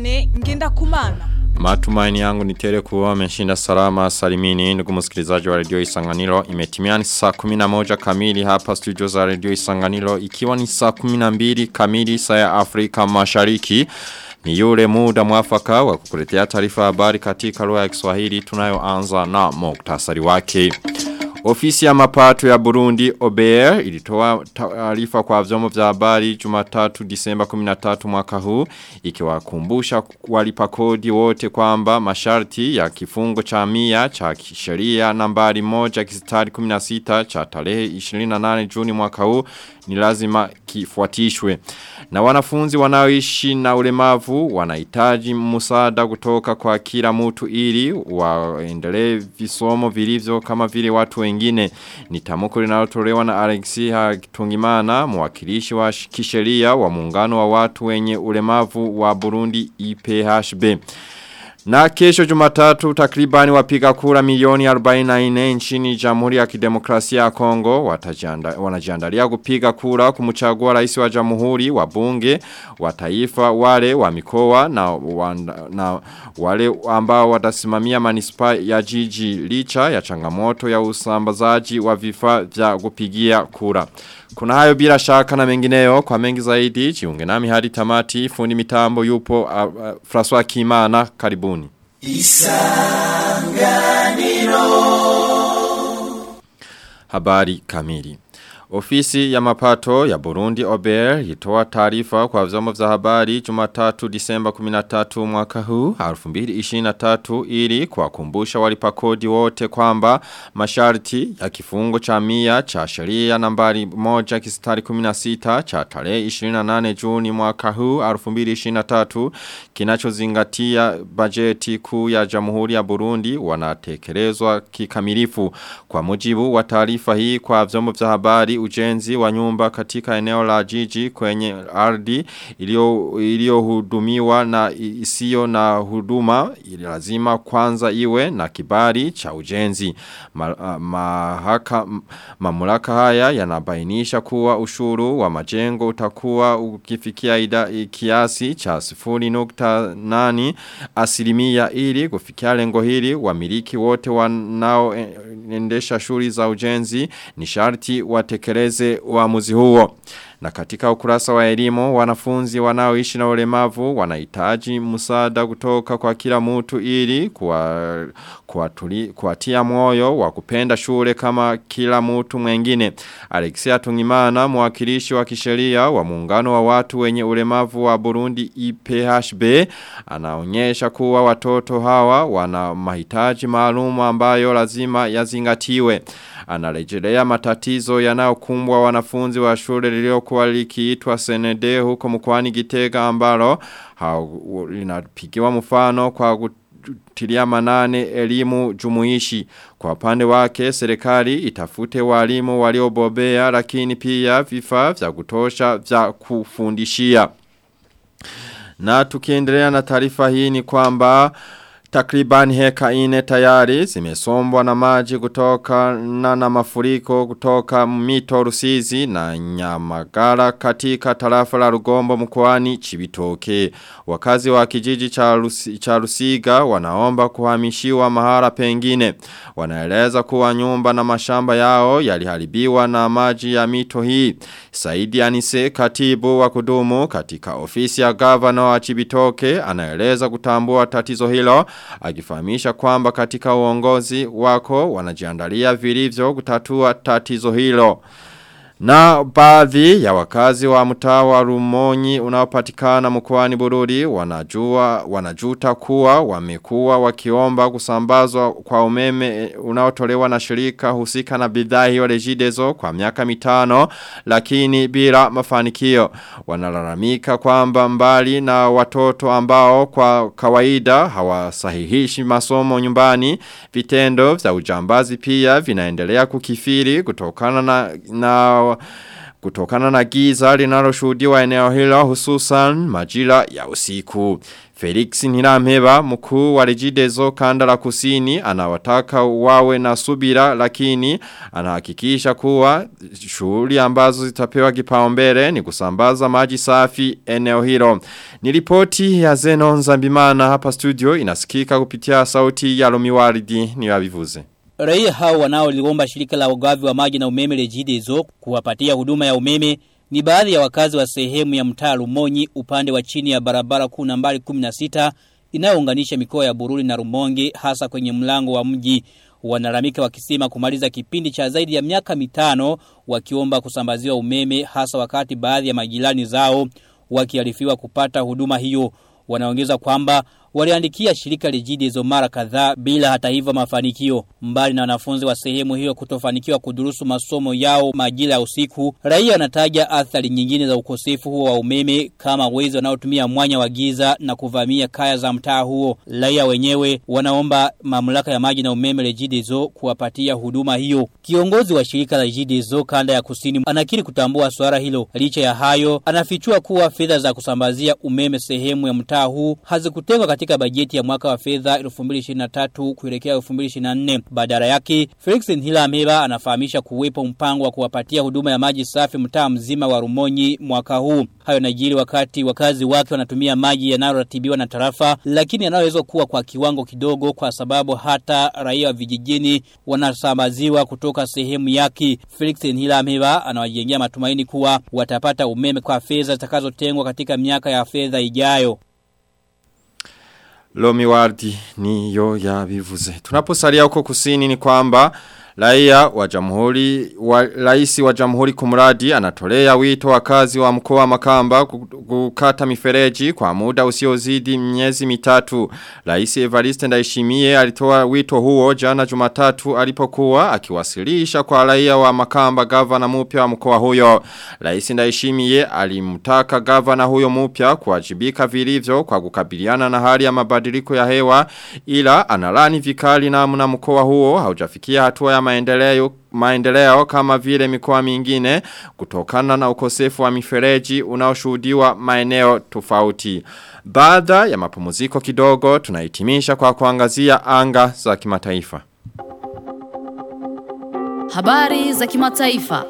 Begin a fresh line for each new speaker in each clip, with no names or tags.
Viane ngenda kumana.
Matumaini yangu ni tele kuwa ameshinda salama salimini ndugu msikilizaji wa radio Isanganiro imetimia ni saa 11 kamili hapa studio za radio Isanganiro ikiwa ni saa 12 kamili saa ya Afrika Mashariki ni yule muda mwafaka wa kukuletea taarifa habari katika lugha ya Kiswahili tunayoanza na muktasari wake. Ofisi ya mapato ya Burundi OBR ilitoa taarifa kwa vyombo vya habari Jumatatu Disemba 13 mwaka huu ikiwakumbusha walipa kodi wote kwamba masharti ya kifungo cha mia cha sheria nambari moja kisitari 16 cha tarehe 28 Juni mwaka huu ni lazima kifuatishwe. Na wanafunzi wanaoishi na ulemavu wanahitaji msaada kutoka kwa kila mtu ili waendelee visomo vilivyo kama vile watu wengine. Ni tamko linalotolewa na Alexia Tungimana, mwakilishi wa kisheria wa muungano wa watu wenye ulemavu wa Burundi IPHB. Na kesho jumatatu takribani wapiga kura milioni 44 nchini jamhuri ya kidemokrasia ya Kongo watajanda, wanajiandalia kupiga kura kumchagua rais wa jamhuri wa bunge wa taifa wale wa mikoa na, wanda, na wale ambao watasimamia manispa ya jiji licha ya changamoto ya usambazaji wa vifaa vya kupigia kura. Kuna hayo bila shaka na mengineyo kwa mengi zaidi jiunge nami hadi tamati fundi mitambo yupo uh, uh, François Kimana karibuni. Isanganiro Habari kamili Ofisi ya mapato ya Burundi OBR itoa taarifa kwa vyombo vya habari Jumatatu Disemba 13 mwaka huu 2023 ili kuwakumbusha walipa kodi wote kwamba masharti ya kifungo cha mia cha sheria nambari 1 kisitari 16 cha tarehe 28 Juni mwaka huu 2023 kinachozingatia bajeti kuu ya Jamhuri ya Burundi wanatekelezwa kikamilifu kwa mujibu wa taarifa hii kwa vyombo vya habari ujenzi wa nyumba katika eneo la jiji kwenye ardhi iliyohudumiwa na isiyo na huduma lazima kwanza iwe na kibali cha ujenzi. Ma, mahaka, mamulaka haya yanabainisha kuwa ushuru wa majengo utakuwa ukifikia ida, kiasi cha 0.8 asilimia ili kufikia lengo hili wamiliki wote wanaoendesha shughuli za ujenzi ni sharti watekeleze uamuzi huo. Na katika ukurasa wa elimu, wanafunzi wanaoishi na ulemavu wanahitaji msaada kutoka kwa kila mtu ili kuwa, kuwatuli, kuwatia moyo wa kupenda shule kama kila mtu mwengine. Alexia Tungimana, mwakilishi wa kisheria wa muungano wa watu wenye ulemavu wa Burundi IPHB, anaonyesha kuwa watoto hawa wana mahitaji maalumu ambayo lazima yazingatiwe. Anarejelea matatizo yanayokumbwa wanafunzi wa shule lililokuwa likiitwa Senede huko mkoani Gitega ambalo linapigiwa mfano kwa kutilia manane elimu jumuishi. Kwa upande wake serikali itafute walimu waliobobea lakini pia vifaa vya kutosha vya kufundishia. Na tukiendelea na taarifa hii ni kwamba Takriban heka ine tayari zimesombwa na maji kutoka na na mafuriko kutoka mito rusizi na nyamagara katika tarafa la rugombo mkoani chibitoke. Wakazi wa kijiji cha, Rusi, cha rusiga wanaomba kuhamishiwa mahara pengine. Wanaeleza kuwa nyumba na mashamba yao yaliharibiwa na maji ya mito hii. Saidi Anise katibu wa kudumu katika ofisi ya gavana wa chibitoke anaeleza kutambua tatizo hilo akifahamisha kwamba katika uongozi wako wanajiandalia vilivyo kutatua tatizo hilo. Na baadhi ya wakazi wa mtaa wa Rumonyi unaopatikana mkoani Bururi wanajua wanajuta kuwa wamekuwa wakiomba kusambazwa kwa umeme unaotolewa na shirika husika na bidhaa hiyo Regideso kwa miaka mitano lakini bila mafanikio wanalalamika kwamba mbali na watoto ambao kwa kawaida hawasahihishi masomo nyumbani vitendo vya ujambazi pia vinaendelea kukifiri kutokana na, na kutokana na giza linaloshuhudiwa eneo hilo hususan majira ya usiku. Felix Nirampeba mkuu wa Regideso kanda la kusini anawataka wawe na subira lakini anahakikisha kuwa shughuli ambazo zitapewa kipaumbele ni kusambaza maji safi eneo hilo. Ni ripoti ya Zenon Zambimana hapa studio inasikika kupitia sauti ya Lomiwaridi ni wabivuze.
Raia hao wanaoliomba shirika la ugavi wa maji na umeme Regideso kuwapatia huduma ya umeme ni baadhi ya wakazi wa sehemu ya mtaa Rumonyi upande wa chini ya barabara kuu nambari 16 inayounganisha mikoa ya Bururi na Rumonge hasa kwenye mlango wa mji wanalamika wakisema kumaliza kipindi cha zaidi ya miaka mitano wakiomba kusambaziwa umeme hasa wakati baadhi ya majirani zao wakiarifiwa kupata huduma hiyo wanaongeza kwamba waliandikia shirika Regideso mara kadhaa bila hata hivyo mafanikio. Mbali na wanafunzi wa sehemu hiyo kutofanikiwa kudurusu masomo yao majira ya usiku, raia wanataja athari nyingine za ukosefu huo wa umeme kama wezi wanaotumia mwanya wa giza na kuvamia kaya za mtaa huo. Raia wenyewe wanaomba mamlaka ya maji na umeme Regideso kuwapatia huduma hiyo. Kiongozi wa shirika la Regideso kanda ya kusini anakiri kutambua swala hilo. Licha ya hayo, anafichua kuwa fedha za kusambazia umeme sehemu ya mtaa huu hazikutengwa katika katika bajeti ya mwaka wa fedha 2023 kuelekea 2024. Badala yake, Felix Nhilameba anafahamisha kuwepo mpango wa kuwapatia huduma ya maji safi mtaa mzima wa Rumonyi mwaka huu. Hayo najiri wakati wakazi wake wanatumia maji yanayoratibiwa na tarafa, lakini yanayoweza kuwa kwa kiwango kidogo kwa sababu hata raia wa vijijini wanasambaziwa kutoka sehemu yake. Felix Nhilameba anawajengea matumaini kuwa watapata umeme kwa fedha zitakazotengwa katika miaka ya fedha ijayo.
Lomi wardi ni yo ya bivuze. Tunaposalia huko kusini ni kwamba Raia wa jamhuri, wa, raisi wa jamhuri kumradi anatolea wito wakazi wa mkoa wa makamba kukata mifereji kwa muda usiozidi miezi mitatu. Raisi Evariste ndaishimie alitoa wito huo jana jumatatu alipokuwa akiwasilisha kwa raia wa makamba gavana mupya wa mkoa huyo. Raisi ndaishimie alimtaka gavana huyo mupya kuwajibika vilivyo kwa kukabiliana na hali ya mabadiliko ya hewa ila analani vikali namna mkoa huo haujafikia hatua ya maendeleo maendeleo kama vile mikoa mingine kutokana na ukosefu wa mifereji unaoshuhudiwa maeneo tofauti. Baada ya mapumziko kidogo tunahitimisha kwa kuangazia anga za kimataifa.
Habari za kimataifa.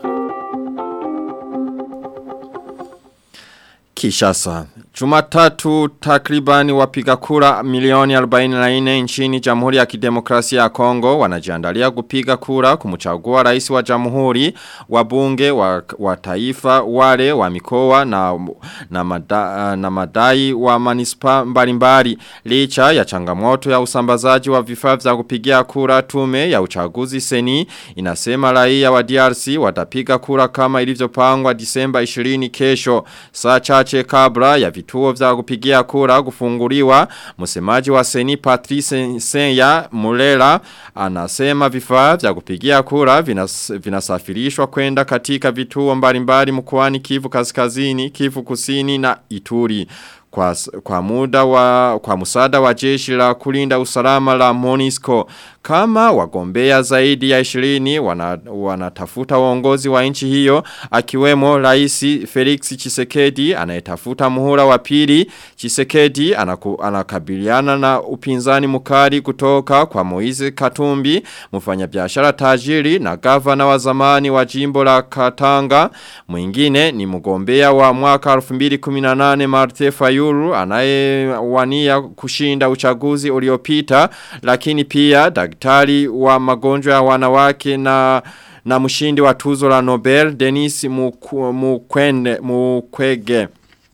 Kishasa. Jumatatu takribani wapiga kura milioni 44 nchini Jamhuri ya Kidemokrasia ya Kongo wanajiandalia kupiga kura kumchagua rais wa Jamhuri, wabunge wa, wa taifa, wale wa mikoa na na, mada, na madai wa manispa mbalimbali licha ya changamoto ya usambazaji wa vifaa vya kupigia kura tume ya uchaguzi seni inasema raia wa DRC watapiga kura kama ilivyopangwa Disemba 20 kesho saa chache kabla ya vituo vya kupigia kura kufunguliwa msemaji wa Seni Patrice Senya Mulela anasema vifaa vya kupigia kura vinas, vinasafirishwa kwenda katika vituo mbalimbali mkoani Kivu Kaskazini, Kivu Kusini na Ituri kwa, kwa muda wa kwa musada wa jeshi la kulinda usalama la Monisco kama wagombea zaidi ya 20 wana, wanatafuta uongozi wa nchi hiyo akiwemo rais Felix Chisekedi anayetafuta muhula wa pili Chisekedi anaku, anakabiliana na upinzani mkali kutoka kwa Moize Katumbi mfanyabiashara tajiri na gavana wa zamani wa jimbo la Katanga mwingine ni mgombea wa mwaka 2018 Marte Fayulu anayewania kushinda uchaguzi uliopita lakini pia daktari wa magonjwa ya wanawake na na mshindi wa tuzo la Nobel Denis Mukwende Mukwege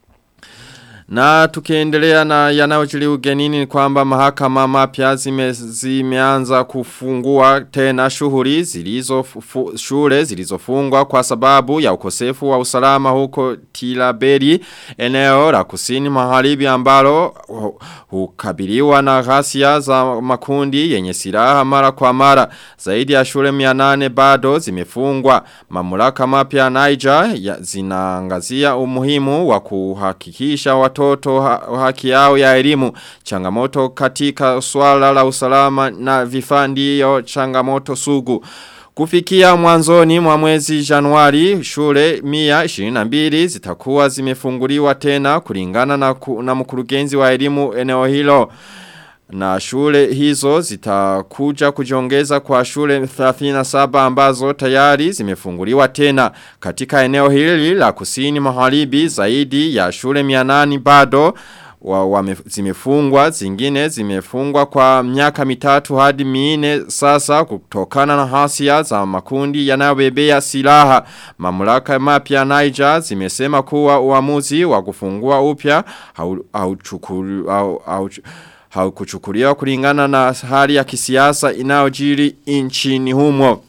na tukiendelea na yanayojili ugenini ni kwamba mahakama mapya zime, zimeanza kufungua tena shughuli zilizo fu, shule zilizofungwa kwa sababu ya ukosefu wa usalama huko Tilaberi eneo la kusini magharibi ambalo hukabiliwa na ghasia za makundi yenye silaha mara kwa mara zaidi ya shule 800 bado zimefungwa mamlaka mapya Niger zinaangazia umuhimu wa kuhakikisha watu watoto ha haki yao ya elimu. Changamoto katika swala la usalama na vifaa ndiyo changamoto sugu. Kufikia mwanzoni mwa mwezi Januari, shule mia 22 zitakuwa zimefunguliwa tena kulingana na, ku, na mkurugenzi wa elimu eneo hilo. Na shule hizo zitakuja kujiongeza kwa shule 37 ambazo tayari zimefunguliwa tena. Katika eneo hili la kusini maharibi zaidi ya shule 800 bado wa, wa zimefungwa, zingine zimefungwa kwa miaka mitatu hadi minne sasa kutokana na hasia za makundi yanayobebea silaha. Mamlaka mapya Niger zimesema kuwa uamuzi wa kufungua upya hauchukuliwa hau, hau, haukuchukuliwa kulingana na hali ya kisiasa inayojiri nchini humo.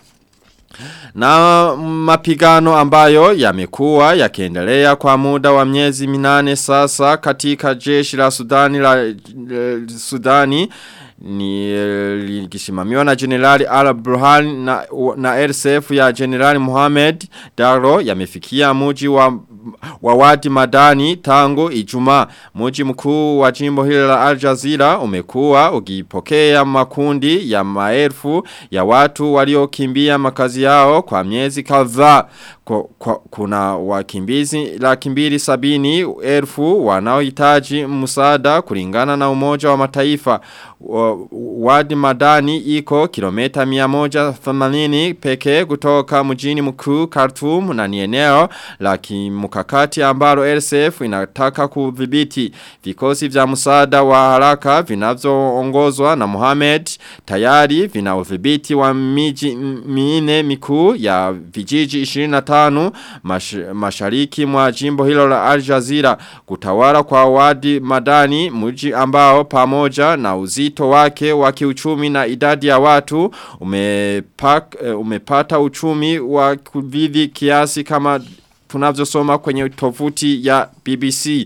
Na mapigano ambayo yamekuwa yakiendelea kwa muda wa miezi minane sasa katika jeshi la Sudani la Sudani ni likisimamiwa na Generali Al-Burhan na, na RSF ya Generali Mohamed Daglo yamefikia muji wa wa wadi madani tangu ijumaa Muji mkuu wa jimbo hili la Al Jazeera umekuwa ukipokea makundi ya maelfu ya watu waliokimbia makazi yao kwa miezi kadhaa kuna wakimbizi laki mbili sabini elfu wanaohitaji msaada kulingana na umoja wa mataifa wadi madani iko kilomita 180 pekee kutoka mjini mkuu Khartoum na ni eneo la kimkakati ambalo RSF inataka kudhibiti vikosi vya msaada wa haraka vinavyoongozwa na Mohamed tayari vina udhibiti wa miji minne mikuu ya vijiji 25 mash, mashariki mwa jimbo hilo la Al Jazeera kutawala kwa wadi madani mji ambao pamoja na uzito wake wa kiuchumi na idadi ya watu umepak, umepata uchumi wa kudhidi kiasi kama tunavyosoma kwenye tovuti ya BBC.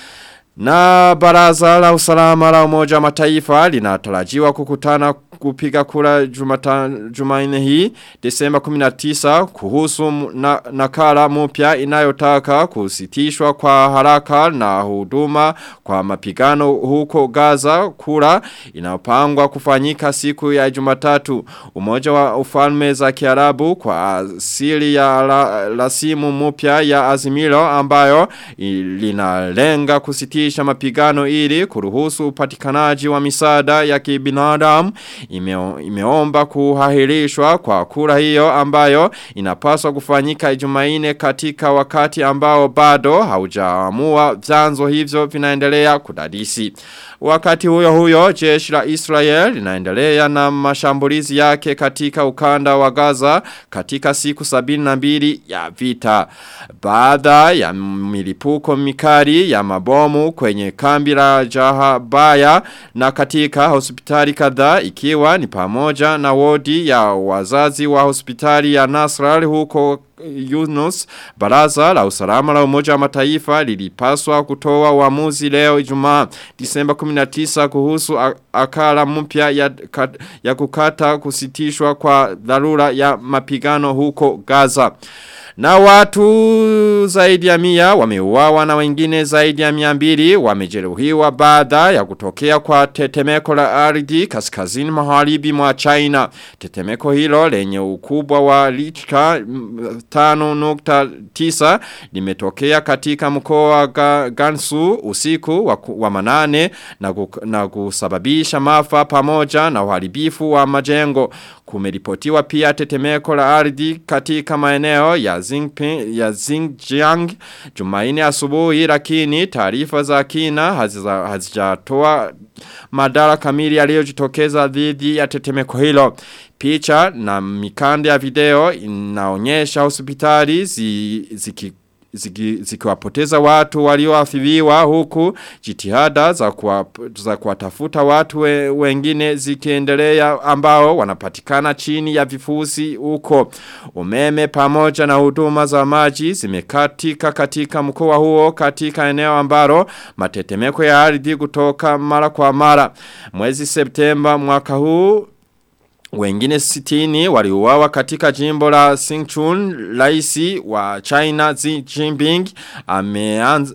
Na baraza la usalama la umoja mataifa linatarajiwa kukutana kupiga kura jumaine hii Desemba 19 kuhusu na, nakala mpya inayotaka kusitishwa kwa haraka na huduma kwa mapigano huko Gaza kura inapangwa kufanyika siku ya Jumatatu umoja wa ufalme za Kiarabu kwa asili ya la, lasimu mpya ya azimilo ambayo linalenga kusitisha mapigano ili kuruhusu upatikanaji wa misaada ya kibinadamu ime, imeomba kuhahirishwa kwa kura hiyo ambayo inapaswa kufanyika ijumaine katika wakati ambao bado haujaamua vyanzo hivyo vinaendelea kudadisi. Wakati huyo huyo jeshi la Israel linaendelea na mashambulizi yake katika ukanda wa Gaza katika siku sabini na mbili ya vita. Baada ya milipuko mikali ya mabomu kwenye kambi la Jahabaya na katika hospitali kadhaa ikiwa ni pamoja na wodi ya wazazi wa hospitali ya Nasral huko Yunus, baraza la usalama la umoja wa mataifa lilipaswa kutoa uamuzi leo Ijumaa Disemba 19 kuhusu akala mpya ya, ya kukata kusitishwa kwa dharura ya mapigano huko Gaza. Na watu zaidi ya mia wameuawa na wengine zaidi ya mia mbili wamejeruhiwa baada ya kutokea kwa tetemeko la ardhi kaskazini magharibi mwa China. Tetemeko hilo lenye ukubwa wa lichka 5.9 limetokea katika mkoa wa Gansu usiku wa, wa manane na, kuk, na kusababisha mafa pamoja na uharibifu wa majengo. Kumeripotiwa pia tetemeko la ardhi katika maeneo ya Xinjiang ya Xinjiang Jumaine asubuhi lakini taarifa za kina hazijatoa madara kamili yaliyojitokeza dhidi ya tetemeko hilo. Picha na mikande ya video inaonyesha hospitali zi, ziki zikiwapoteza ziki watu walioathiriwa huku jitihada za kuwa, za kuwatafuta watu we, wengine zikiendelea ambao wanapatikana chini ya vifusi huko umeme pamoja na huduma za maji zimekatika katika mkoa huo katika eneo ambalo matetemeko ya ardhi kutoka mara kwa mara mwezi Septemba mwaka huu wengine sitini waliuawa katika jimbo la Sichuan, raisi wa China Xi Jinping ameanz,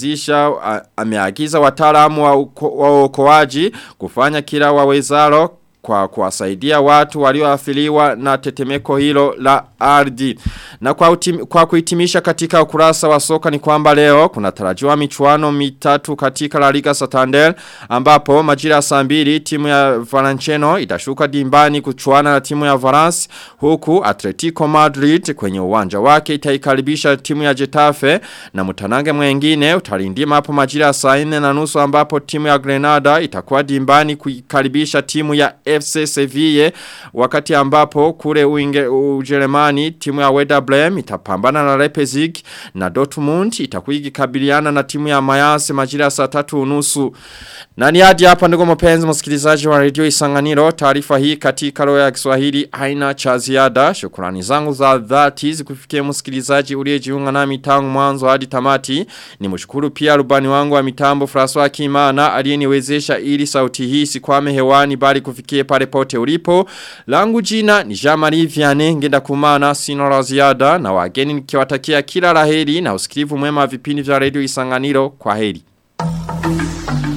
ameanzisha ameagiza wataalamu wa uokoaji kufanya kila wawezalo kwa kuwasaidia watu walioathiriwa na tetemeko hilo la ardhi. Na kwa, utim, kwa kuhitimisha katika ukurasa wa soka ni kwamba leo kuna tarajiwa michuano mitatu katika La Liga Santander ambapo majira ya saa mbili timu ya Valenciano itashuka dimbani kuchuana na timu ya Valence huku Atletico Madrid kwenye uwanja wake itaikaribisha timu ya Getafe na mtanange mwengine utalindima hapo majira ya saa 4 na nusu ambapo timu ya Grenada itakuwa dimbani kuikaribisha timu ya FC Sevilla wakati ambapo kule uinge, Ujerumani timu ya Werder Bremen itapambana na Leipzig na Dortmund itakuwa ikikabiliana na timu ya Mayence majira ya saa 3 unusu na ni hadi hapa ndugu mpenzi msikilizaji wa Radio Isanganiro taarifa hii katika lugha ya Kiswahili haina cha ziada shukrani zangu za dhati zikufikia msikilizaji uliyejiunga nami tangu mwanzo hadi tamati nimshukuru pia rubani wangu wa mitambo François Kimana aliyeniwezesha ili sauti hii sikwame hewani bali kufikie pale pote ulipo langu jina ni Jean-Marie Vianney ngenda kumana sino la ziada na wageni nikiwatakia kila laheri na usikivu mwema wa vipindi vya Radio Isanganiro kwa heri